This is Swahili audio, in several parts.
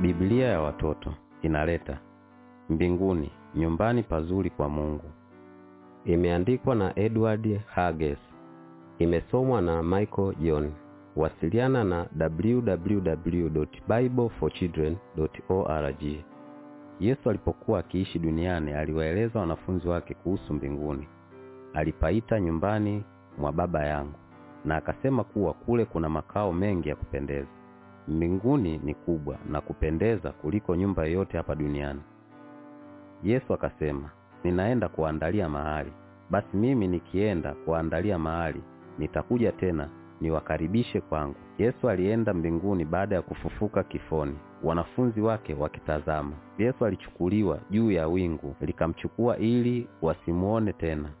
Biblia ya watoto inaleta mbinguni, nyumbani pazuri kwa Mungu. Imeandikwa na Edward Hages. Imesomwa na Michael John. Wasiliana na www.bibleforchildren.org. Yesu alipokuwa akiishi duniani aliwaeleza wanafunzi wake kuhusu mbinguni. Alipaita nyumbani mwa Baba yangu, na akasema kuwa kule kuna makao mengi ya kupendeza. Mbinguni ni kubwa na kupendeza kuliko nyumba yoyote hapa duniani. Yesu akasema, ninaenda kuandalia mahali. Basi mimi nikienda kuandalia mahali, nitakuja tena niwakaribishe kwangu. Yesu alienda mbinguni baada ya kufufuka kifoni, wanafunzi wake wakitazama. Yesu alichukuliwa juu ya wingu likamchukua ili wasimuone tena.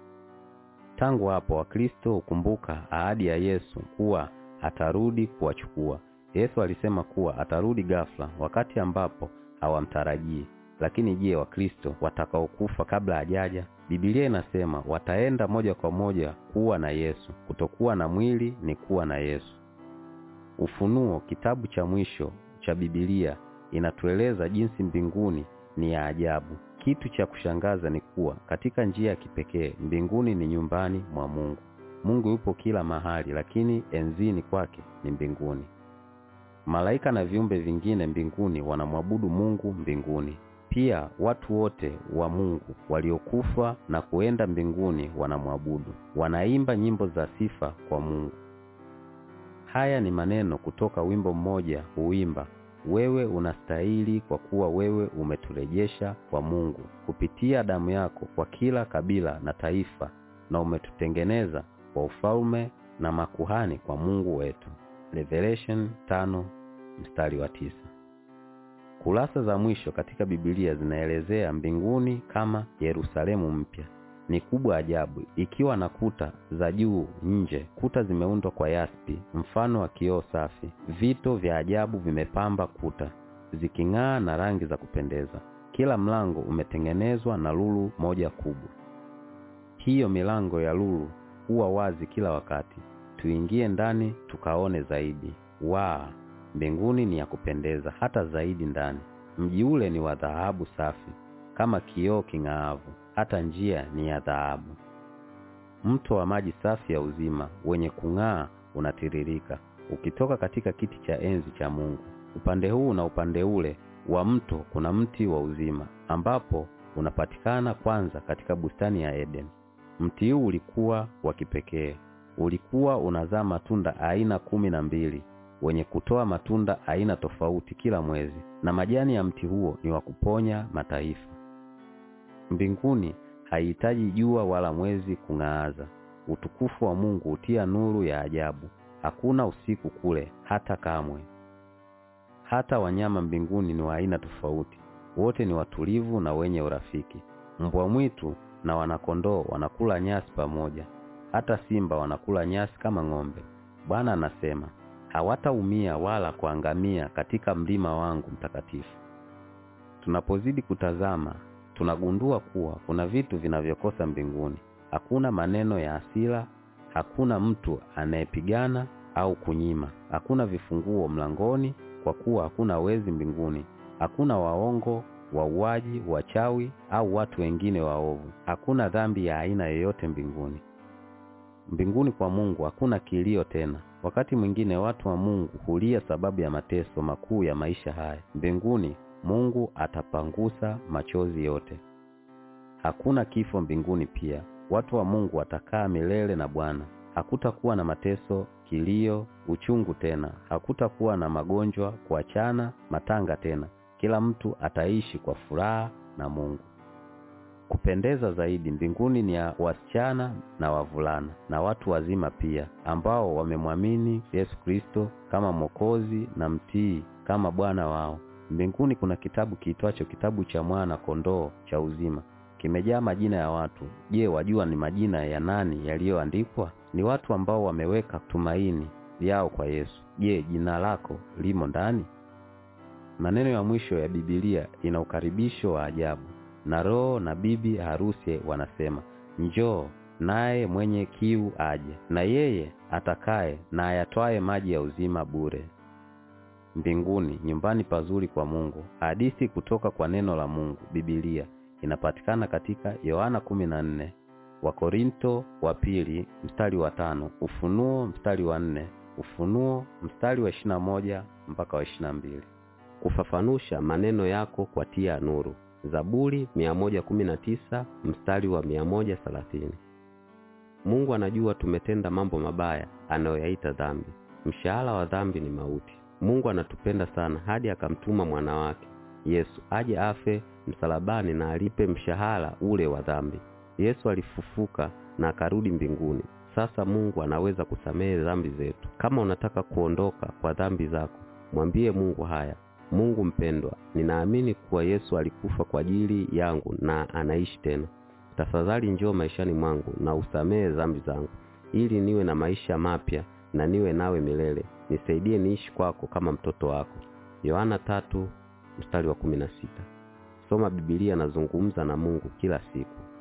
Tangu hapo Wakristo hukumbuka ahadi ya Yesu kuwa atarudi kuwachukua. Yesu alisema kuwa atarudi ghafla, wakati ambapo hawamtarajii. Lakini je, Wakristo watakaokufa kabla hajaja? Biblia inasema wataenda moja kwa moja kuwa na Yesu. Kutokuwa na mwili ni kuwa na Yesu. Ufunuo, kitabu cha mwisho cha Biblia, inatueleza jinsi mbinguni ni ya ajabu. Kitu cha kushangaza ni kuwa katika njia ya kipekee mbinguni ni nyumbani mwa Mungu. Mungu yupo kila mahali, lakini enzini kwake ni mbinguni. Malaika na viumbe vingine mbinguni wanamwabudu Mungu mbinguni. Pia watu wote wa Mungu waliokufa na kuenda mbinguni wanamwabudu, wanaimba nyimbo za sifa kwa Mungu. Haya ni maneno kutoka wimbo mmoja huimba, wewe unastahili kwa kuwa wewe umeturejesha kwa Mungu kupitia damu yako kwa kila kabila na taifa, na umetutengeneza kwa ufalme na makuhani kwa Mungu wetu. Revelation tano mstari wa tisa. Kurasa za mwisho katika Biblia zinaelezea mbinguni kama Yerusalemu mpya. Ni kubwa ajabu, ikiwa na kuta za juu nje. Kuta zimeundwa kwa yaspi, mfano wa kioo safi. Vito vya ajabu vimepamba kuta, ziking'aa na rangi za kupendeza. Kila mlango umetengenezwa na lulu moja kubwa. Hiyo milango ya lulu huwa wazi kila wakati. Tuingie ndani tukaone zaidi. Waa, mbinguni ni ya kupendeza hata zaidi ndani. Mji ule ni wa dhahabu safi kama kioo king'aavu, hata njia ni ya dhahabu. Mto wa maji safi ya uzima wenye kung'aa unatiririka ukitoka katika kiti cha enzi cha Mungu. Upande huu na upande ule wa mto kuna mti wa uzima, ambapo unapatikana kwanza katika bustani ya Eden. Mti huu ulikuwa wa kipekee, ulikuwa unazaa matunda aina kumi na mbili wenye kutoa matunda aina tofauti kila mwezi, na majani ya mti huo ni wa kuponya mataifa. Mbinguni haihitaji jua wala mwezi kung'aaza. Utukufu wa Mungu hutia nuru ya ajabu. Hakuna usiku kule hata kamwe. Hata wanyama mbinguni ni wa aina tofauti, wote ni watulivu na wenye urafiki. Mbwa mwitu na wanakondoo wanakula nyasi pamoja, hata simba wanakula nyasi kama ng'ombe. Bwana anasema hawataumia wala kuangamia katika mlima wangu mtakatifu. Tunapozidi kutazama, tunagundua kuwa kuna vitu vinavyokosa mbinguni. Hakuna maneno ya hasira, hakuna mtu anayepigana au kunyima, hakuna vifunguo mlangoni, kwa kuwa hakuna wezi mbinguni, hakuna waongo, wauaji, wachawi au watu wengine waovu. Hakuna dhambi ya aina yoyote mbinguni. Mbinguni kwa Mungu hakuna kilio tena. Wakati mwingine watu wa Mungu hulia sababu ya mateso makuu ya maisha haya. Mbinguni Mungu atapangusa machozi yote. Hakuna kifo mbinguni pia. Watu wa Mungu watakaa milele na Bwana. Hakutakuwa na mateso, kilio, uchungu tena. Hakutakuwa na magonjwa, kuachana, matanga tena. Kila mtu ataishi kwa furaha na Mungu. Kupendeza zaidi mbinguni ni ya wasichana na wavulana na watu wazima pia, ambao wamemwamini Yesu Kristo kama Mwokozi na mtii kama Bwana wao. Mbinguni kuna kitabu kiitwacho kitabu cha mwana kondoo cha uzima, kimejaa majina ya watu. Je, wajua ni majina ya nani yaliyoandikwa? Ni watu ambao wameweka tumaini yao kwa Yesu. Je, jina lako limo ndani? Maneno ya mwisho ya Biblia ina ukaribisho wa ajabu na roho na bibi harusi wanasema, njoo. Naye mwenye kiu aje, na yeye atakaye na ayatwaye maji ya uzima bure. mbinguni, nyumbani pazuri kwa Mungu. Hadithi kutoka kwa neno la Mungu, Biblia, inapatikana katika Yohana kumi na nne, Wakorinto wa pili mstari wa tano, Ufunuo mstari wa nne, Ufunuo mstari wa ishirini na moja mpaka wa ishirini na mbili. Kufafanusha maneno yako kwa tia ya nuru. Zaburi 119 mstari wa 130. Mungu anajua tumetenda mambo mabaya anayoyaita dhambi. Mshahara wa dhambi ni mauti. Mungu anatupenda sana hadi akamtuma mwana wake Yesu aje afe msalabani na alipe mshahara ule wa dhambi. Yesu alifufuka na akarudi mbinguni. Sasa Mungu anaweza kusamehe dhambi zetu. Kama unataka kuondoka kwa dhambi zako, mwambie Mungu haya: Mungu mpendwa, ninaamini kuwa Yesu alikufa kwa ajili yangu na anaishi tena. Tafadhali njoo maishani mwangu na usamehe dhambi zangu, ili niwe na maisha mapya na niwe nawe milele. Nisaidie niishi kwako kama mtoto wako. Yohana tatu mstari wa kumi na sita. Soma Biblia na zungumza na Mungu kila siku.